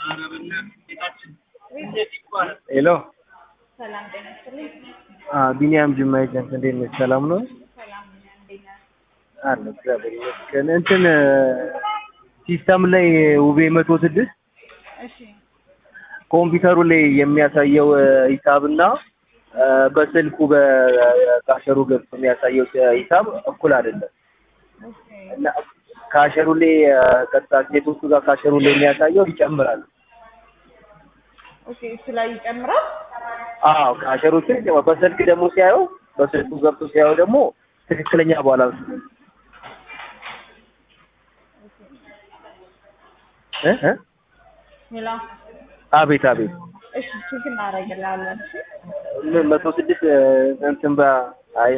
ሄሎ ሰላም ጤና ይስጥልኝ። ቢኒያም ጅማ ኤጀንት እንዴት ነሽ? ሰላም ነው ሰላም ነኝ። እንዴት ነህ? አለ እግዚአብሔር ይመስገን። እንትን ሲስተም ላይ ውቤ መቶ ስድስት እሺ ኮምፒውተሩ ላይ የሚያሳየው ሂሳብና በስልኩ በካሸሩ ገብቶ የሚያሳየው ሂሳብ እኩል አይደለም ኦኬ እና ካሸሩ ላይ ቀጥታ ሴቶቹ ጋር ካሸሩ ላይ የሚያሳየው ይጨምራል። ኦኬ እሱ ላይ ይጨምራል። አዎ ካሸሮቹ ይጨምራል። በስልክ ደግሞ ሲያየው በስልኩ ገብቶ ሲያየው ደግሞ ትክክለኛ ባላንስ ነው። እ እ ሌላ አቤት አቤት እሺ ቼክ እናደርግልሃለን። እሺ ምን መቶ ስድስት እንትን በ